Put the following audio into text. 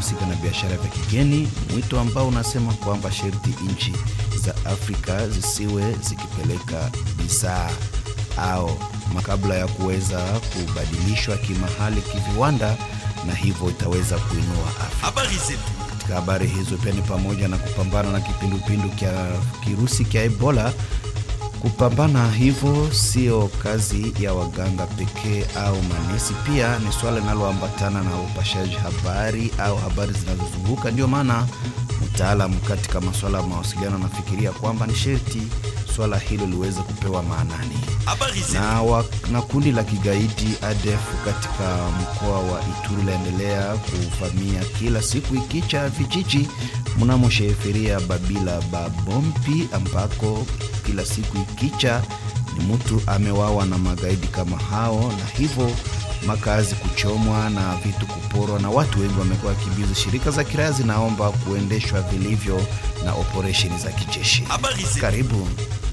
vinavyohusika na biashara vya kigeni, mwito ambao unasema kwamba sharti nchi za Afrika zisiwe zikipeleka bidhaa au makabla ya kuweza kubadilishwa kimahali kiviwanda, na hivyo itaweza kuinua Afrika. Habari zetu. Katika habari hizo pia ni pamoja na kupambana na kipindupindu cha kirusi cha Ebola. Kupambana hivyo sio kazi ya waganga pekee au manesi, pia ni swala linaloambatana na upashaji habari au habari zinazozunguka. Ndio maana mtaalamu katika masuala ya mawasiliano anafikiria kwamba ni sherti swala hilo liweze kupewa maanani Habari zetu. na, wa, na kundi la kigaidi ADF katika mkoa wa Ituri laendelea kuvamia kila siku ikicha vijiji mnamo sheferia Babila Babompi, ambako kila siku ikicha ni mtu amewawa na magaidi kama hao, na hivyo makazi kuchomwa na vitu kuporwa na watu wengi wamekuwa wakimbizi. Shirika za kiraia zinaomba kuendeshwa vilivyo na operesheni za kijeshi. Habari zetu. Karibu.